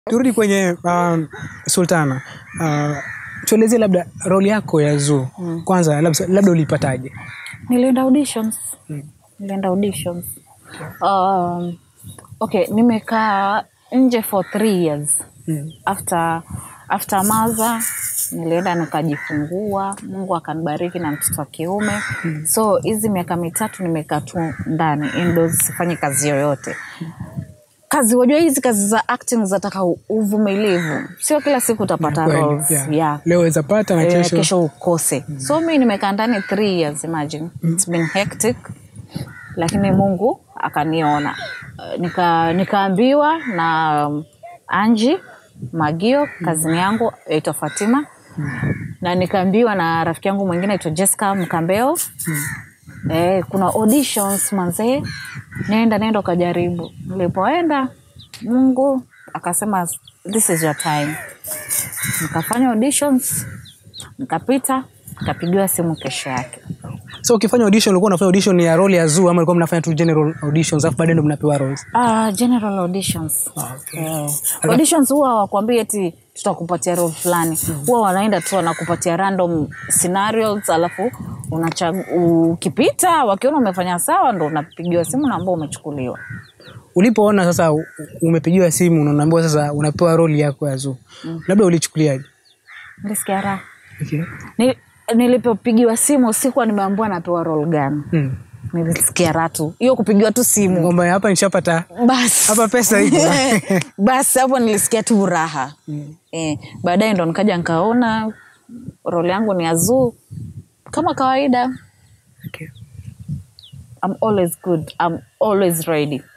turudi kwenye um, sultana uh, tuelezee labda roli yako ya zoo kwanza labda, labda ulipataje nilienda auditions nilienda auditions um, okay nimekaa nje for three years Mm. after after maza nilienda nikajifungua mungu akanibariki na mtoto wa kiume so hizi miaka mitatu nimekaa tu ndani indoors sifanyi kazi yoyote kazi wajua hizi kazi za acting zataka u- uvumilivu sio kila siku utapata Kweli, roles yeah. yeah. leo weza pata na Eh, kesho, kesho ukose so mi nimekaa ndani three years imagine it's been hectic lakini mungu akaniona Eh, nika nikaambiwa na um, anji magio kazini yangu aitwa fatima na nikaambiwa na rafiki yangu mwingine aitwa jessica mkambeo eh, kuna auditions manzee nenda nenda ukajaribu nilipoenda mungu akasema this is your time nikafanya auditions nikapita nikapigiwa simu kesho yake so ukifanya audition ulikuwa unafanya audition ya role ya zoo ama ulikuwa mnafanya tu general auditions alafu baadaye ndo mnapewa roles uh, general auditions Eh, auditions huwa hawakwambii eti tutakupatia role fulani huwa wanaenda tu wanakupatia random scenarios alafu unachag- ukipita wakiona umefanya sawa ndo unapigiwa simu na ambao umechukuliwa ulipoona sasa u- u- umepigiwa simu na unaambiwa sasa unapewa role yako ya zoo labda ulichukuliaje nilisikia raha okay. Ni- nilipopigiwa simu sikuwa nimeambiwa napewa role gani hmm. nilisikia raha tu hiyo kupigiwa tu simu kwamba hapa nishapata basi hapa pesa iko basi hapo nilisikia tu raha eh, baadaye ndo nikaja nikaona role yangu ni azuu kama kawaida okay. I'm always good I'm always ready